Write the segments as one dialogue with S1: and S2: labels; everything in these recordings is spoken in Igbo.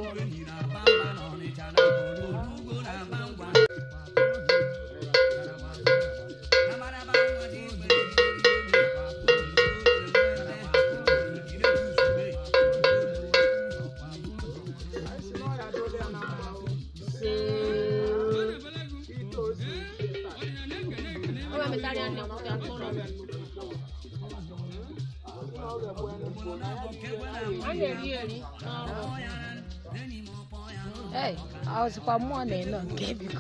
S1: Hey, ọzụkwa mmụọ na-eno nke biko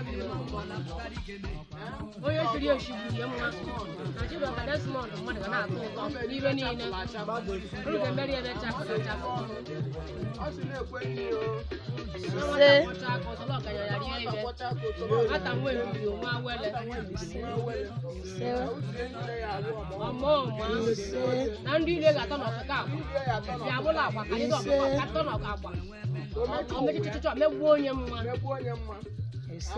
S2: onye chiri echigbu ihe mma na chibụka desmond mmadụ ga na-atọ ụtọ n'ibe niile unu ga-emeri ebe chapụta chapụ
S1: ise
S2: ọcha aka ọzọ ọganya ya rie ibe ata nwe eriri onwe awele
S1: ise
S2: ọma ọma
S1: ise
S2: na ndị ile ga-atọ n'ọkụkọ agba bịa bụla agba ka ndị ọkụkọ ka atọ n'ọkụ agba omechichichọ megbuo onye mma
S1: ise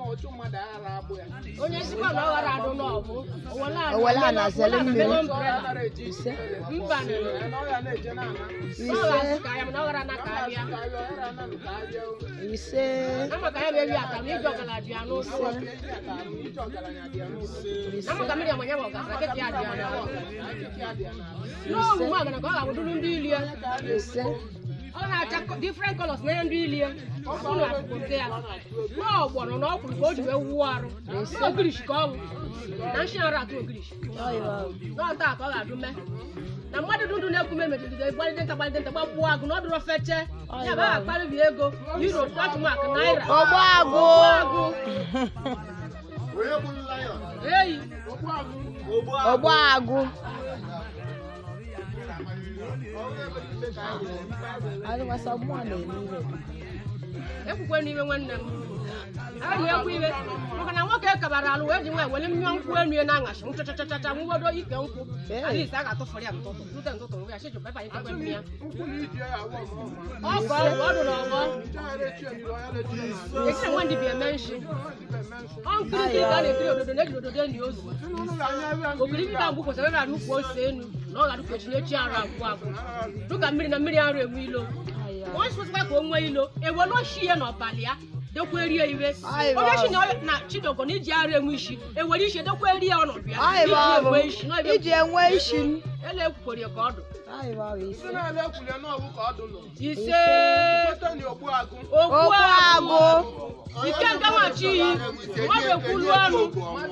S2: onye sikwa na ọ ghara adụ n'ọgụ
S1: owele a na-azele mmiri ise
S2: mba nere
S1: ise
S2: ka ya mana ọ ghara na ka abịa
S1: ise
S2: ama ka ya bụ ata na iji ọgala bịa n'ụsọ ama ka mmiri amanya bụ ọgasa kịta ya dị ya n'ọgụ n'omume agana ka ọ ga-abụdụrụ ndị ilie
S1: ise
S2: ọ na-acha different colors na ndị ilie ụnụ akụkụte ya n'ọgbọnọ na ọkwụrụ ka o ji wee wuo arụ n'ogirishi ka ọ bụ na nshi ara atụ ogirishi
S1: ọyịwa
S2: n'ọta ka ọ ga-adụ mee na mmadụ dụdụ na-ekwu mejigide gbalite nta gbalite nta gbagbuo agụ na ọ dụrụ feche ya bụ akparịbi ego euro kwatụ mak naira
S1: ọgbọ agụ
S2: agụ eyi
S1: ọgbọ agụ adịkwasa mmụọ na-eme ire
S2: ekwukwe n'ime nwanne m anyị ekwu ibe maka na nwoke kabara alụ wee ji nwa were mmụọ nkwụ enu ya na-aṅachi nchachachacha nwugodo ike nkwụ alisi a ga-atụfụrụ ya ntụtụ tute ntụtụ nwe ya chijụ pepa ikekwe mmịa ọkọ ọgwụ ọdụ na ọgbọ ekiri nwa ndị bi eme nshi ọ nkiri ka a na-ekiri ododo na-ejiri ododo enyi ozu okiri ndị agwụ kwesịrị ịra nnukwu ose enu na ọ ga-adụkwa echi echi arụ agwụ agwụ dịka mmiri na mmiri arụ enwe ilo onye sịkwasịkwa ka o nwee ilo ewelu oshi ya n'ọbalị ya dekwa erie iwe onye shi na- na chidogo na iji arụ enwe isi ewere isi dekwa erie ọnọdụ ya iji enwe isi na ebe
S1: iji enwe isi m
S2: ele ekwukwere ka ọ dụ
S1: ọyịwa ise
S2: ise okwu
S1: okwu
S2: agụ
S1: agụ
S2: ike nke nwachi iyi mmadụ ekwulu ọnụ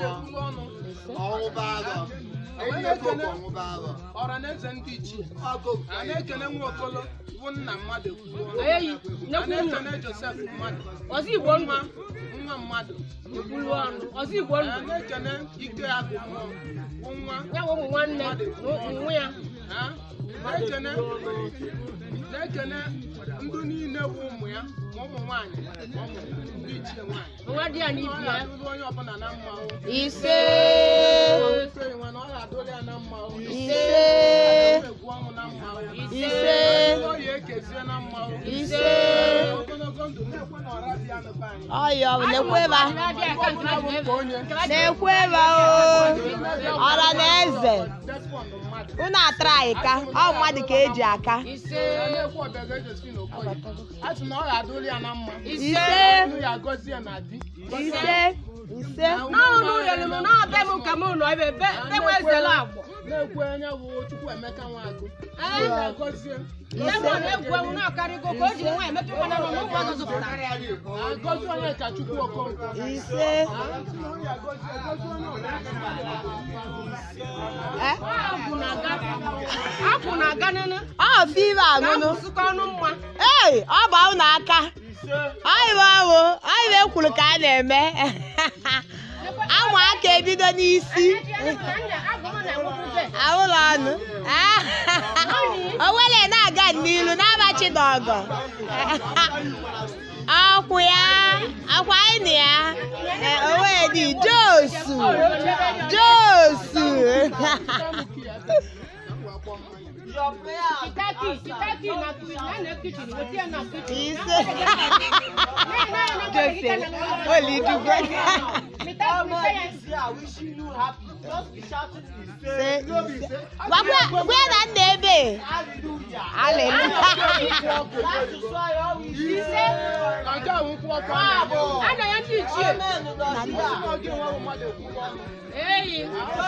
S3: ọranaeze ndị ichie a na-ekene nwaokolo bụ nna mmadụ ekwuo
S2: eyi
S3: a
S2: nekwu nna
S3: na-ekene josef mmadụ
S2: ọzọ igbo ndụ
S3: nwa nwa mmadụ
S2: ekwulu ọnụ ọzọ igbo
S3: a
S2: ndụ
S3: na-ekene ike agụ mmụọ bụ nwa
S2: ya bụ ụmụ nwanne na ụmụ ya
S3: ha na-ekene na-ekene ndị niile bụ ụmụ ya ma ụmụ nwaanyị ma ụmụ ndị ichie nwaanyị
S2: nwa di ya na
S3: ọ
S2: ibi ya
S3: ga-adụrụ onye ọbụla na mma o
S1: ise
S3: ofe nwa na ọ ga-adụrụ ya na mma o
S1: ise
S3: egwu ọnwụ na mma o
S1: ise
S3: ọ ya ekezie na mma o
S1: ise
S3: ogologo ndụ na-ekwe na ọra dị ya n'ebe anyị
S1: ọyọ na-ekweba
S2: na-abịa ka nke ha ji ebe
S1: na-ekweba o ọra na eze
S3: despond mmadụ
S1: unu atara anyị ka ọ mmadụ ka eji aka
S2: ise
S3: na-ekwe ọbịaga ejosi na okoye a sị na ọ ga-adụrụ ya na mma
S1: ise
S3: unu ya agọzie ya na di
S1: ise ise
S2: n'ụlọ ụlọ m na-abịa m ka m nọ ebe be enwe ezela agbọ
S3: na-ekwe onye bụ chukwu emeka nwagụ
S2: Ee.
S3: agọzie
S2: ebe ọ na-egwu egwu na-akarịgo ka o ji nwa emetụ nwa na nọ n'ụmụ ọzọ zụpụtara
S3: agọzi onye ka chukwu okonkwo
S1: ise Eh?
S2: akwụ na-aga akwụ na-aga nene
S1: ọ five anụnụ
S2: ga-abụsịkọ ọnụ mma
S1: ei ọ bụ ahụ n'aka anyị bụ ahụ anyị bụ ekwuru ka a na-eme anwa aka ebido n'isi ahụlọ ọnụ owele na-aga n'ilu na-abachi n'ọgọ akwụ ya akwa anyị na ya Eh, owedi josu josu
S2: kitaki kitaki na na kichin wetie na kichin
S1: ise jose olidugwe Se- ise. Gwakwa- gwa ya na nna ebe aleluya
S2: ise
S3: na nke a nkwụ ọkụ a
S2: a na ya ndị ichie
S3: oge nwe mmadụ ekwukwa ọnụ
S2: eyi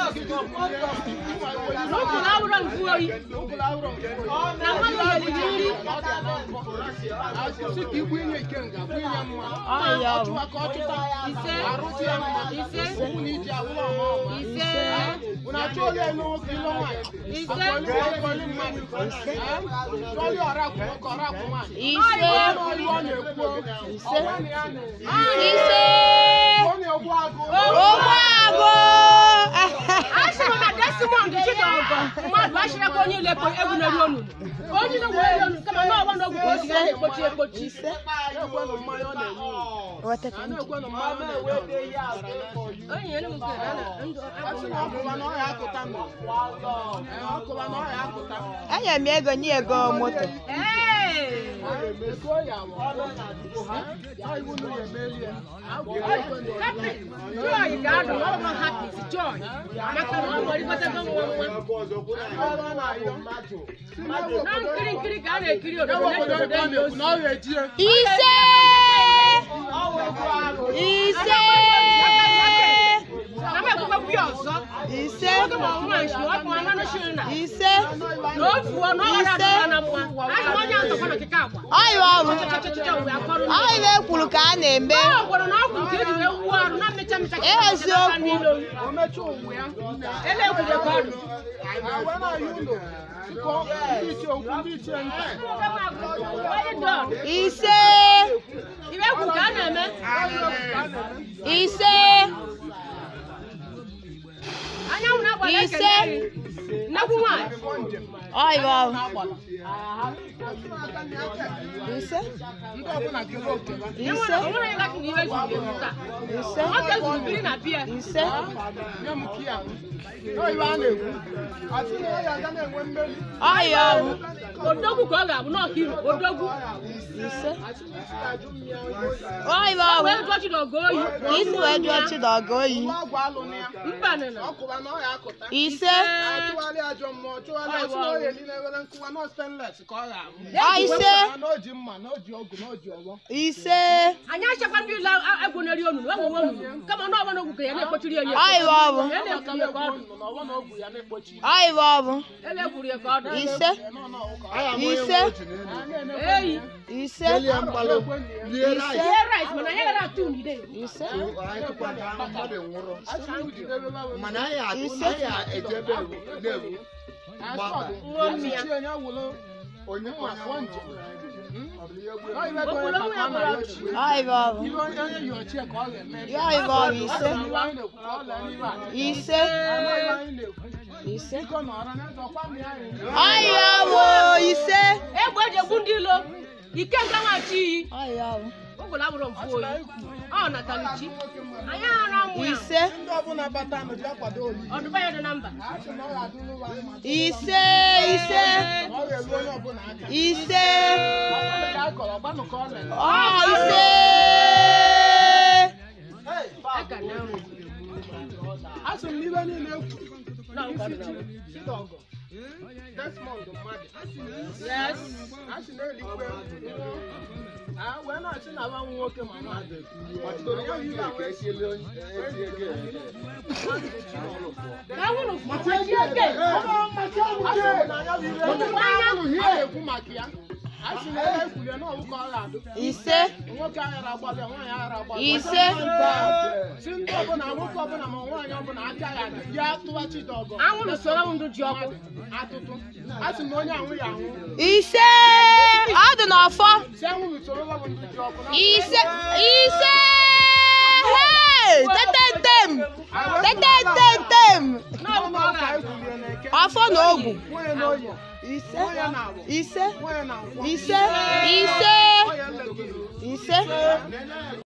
S2: n'ụkwụ na awụrọ mfu oyi
S3: ụkwụrụ ahụrụ nke
S2: na mmadụ ga-eriji nri
S3: asị ka igbu inye nke nga bụ inye mma
S1: Ọya bụ.
S3: ọchụwa ka ọchụta
S2: ise
S3: arụsị ya mma
S2: ise
S3: ụkwụ na iji awụrụ ọma ọma
S2: ise
S3: unu achọ ole elu nwoke ịlụ nwaanyị
S2: Ise.
S3: akọli akọli mmadụ chọli ọra akwụ nwoke ọra akwụ nwaanyị
S1: ise
S3: ọlụ ọ na-ekwu
S1: Ise.
S3: ọnwa na ya na
S1: ise
S3: ọ na-egbu agụ
S1: ụgbọ agụ
S2: asịrị na desimond chidọgọ mmadụ asịrị ebe onye ile egwu na-eri onunu onye na-egwu eri onunu kama na ọgba n'ogwu ka o si ya na-ekpochi ekpochi
S3: na-ekwenụ mmanya ọ na-enye
S1: Wetaka
S3: a
S1: ndị.
S3: na-ekwenụ mmanya ọ na-enye
S2: onye ya na-egwu nke na ndụ
S3: asị na ọkụba na ọya akụta nọ Ee, ọkụba na ọya akụta
S1: enye m ego nye ego moto
S2: ee
S3: ego ya bụ ọ iwu na ya emeli ya
S2: happy joy ga-adụ na ọrụ happy joy maka na ọ nwere ịgbatago nwa nwa
S3: ọrụ ọ na-ayọ si n'ewe
S2: na
S3: obodo
S2: nkiri nkiri ka a na-ekiri
S3: ewe
S2: obodo
S3: obodo
S2: na-eji
S3: ebe ọ
S2: obodo
S3: na-ekwu na ọ ga-eji ya
S1: ise ise
S2: na m ekwukwe kwuo ọzọ
S1: ise
S2: oge ma ọnwa nshi ọ bụ anụ shiri na
S1: ise
S2: na ofuo na ọghara adịla na mma asị m onye atọkwa na kike agwa
S1: ọyụ ọrụ
S2: chachachachcha wee akọrọ ndị
S1: ọyụ ekwuru ka a na-eme
S2: ọ gwara na ọgwụ nke eji wee wuo arụ na mmecha mmecha ka
S1: Ee, eziokwu.
S3: o mechaa ụwa ya
S2: ele ekwuje ka ọdụ
S3: awa na-ayọ ụlọ sikọ ndị ichie okwu ndị ichie nta
S1: ise
S2: iwe ekwu ka a na-eme
S1: ise
S2: anyanwụ na-agba
S1: Ise.
S2: na-ekele nnekwu nwaanyị
S1: ọyụ ọrụ ise
S3: ndị ọbụla kere oke ha
S1: ise
S2: o nwere ịgasị na iwe zuru ezu taa
S1: ise
S2: nwoke zuru biri na bia
S1: ise
S3: nye m kia oyibo a na-ekwu asị na ọ ya aga na-enwe mmeri
S1: ọyụ ọrụ
S2: odogwu ka ọ ga-abụ n'ọkairu odogwu
S1: ise
S3: asị na isi ajụ m ya
S1: ọyụ ọrụ
S2: wee jụọ chidogo oyi
S1: ka isi wee jụọ chidogo oyi
S3: nwa ọgwụ alụ na ya
S2: mba nịna
S3: ọkụba na ọya akụta
S1: ise
S3: achụgharị ajọ mmụọ chụgharị asị na ọya eli na-ewere nkụwa na stainless ka ọ ga-abụ
S1: ọ ise
S3: na o ji mma na o ji ọgụ na o ji ọgbọ
S1: ise
S2: anyị achakwa ndị ile egwu na-eri onunu enwewe onunu kama na ọgba n'ogwu ka ya na-ekpochiri ya
S1: ọyụ ọrụ
S2: ya na-ekwuri ya ka ọdụ
S3: na ọgbọ na ogwu ya na-ekpochi
S1: ọyụ ọrụ
S2: ele ekwuri ya ka ọdụ
S1: ise ise
S2: eyi
S1: ise
S2: ihe rice mana anyị gara atụ ndide
S1: ise
S4: mana anyị atụ
S1: Ise.
S4: anyị ejebe na-ewu
S2: nwa mmi ya
S4: onye
S3: nwa afọ njem
S2: Okwulu onwe ya bụrụ ọchị.
S1: ọyụ ọrụ
S3: Ibe onye onye yi ochie ka ọ ga-eme
S1: ya ọyụ ọrụ ise
S3: Ibe anyị na-ekwu ka ọ lee n'ibe a.
S1: ise
S3: Anụ ibe anyị na-ekwu.
S1: ise
S3: Biko nọrọ n'eze ọkwa mmiri anyị.
S1: ọyụ ọrụ ise
S2: egbe eji egbu ndị ilo ike nke nwachi iyi
S1: ọyụ ọrụ
S2: ụgwụrụ abụrụ mfu oyi ọ natalichi anyị ara mmụ ya
S1: ise
S3: Ndị ọbụla bata nụ bịa kwado oli.
S2: ọdụba ya dị na mba
S3: A sị na ọ ga-adịrị ụwa mma.
S1: ise ise
S3: Na ọ ga-eru onye ọbụla aka.
S1: ise
S3: Ọkwa ka a kọrọ, gbanụ ka ọ lere.
S1: ọ ise
S2: eka na ahụ
S3: A sị m na ibe niile ekwu.
S2: na
S3: Isi
S2: nkwado
S3: chi, Chidọgọ, Desmond mmadụ.
S2: yes
S3: A sị na eluigwe. Ah, wee na-asị na nwa m nwoke ma mmadụ. Ọdịdoro ya yi ahụ esi
S2: ewuru machi eke
S3: na-ekwu maka ya a sị na ebe ekwulie na ọwụ ka ọ ga-adụ
S1: ise
S3: nwoke aghara agbalị nwaanyị aghara agbalị
S1: ise
S3: si ndị ọbụla nwoke ọbụla ma nwaanyị ọbụla aka ya adị ya tụwa chidọgọ
S2: anwụrụ soro ndụ ji ọkụ
S3: atụtụ a sị na onye anwụ ya anwụ
S1: ise ọ dị n'ọfọ
S3: si anwụrụ soro ọbụ ndị ji ọkụ na
S1: ise ise hey tetetem tetetetem
S3: ọnụ ọka ekwulie na eke
S1: ọfọ na ogwu
S3: nwunye na oyi
S1: ise
S3: nwunye na agbụ
S1: ise
S3: nwunye na nkwọ
S1: ise ise
S3: onye nlegide
S1: ise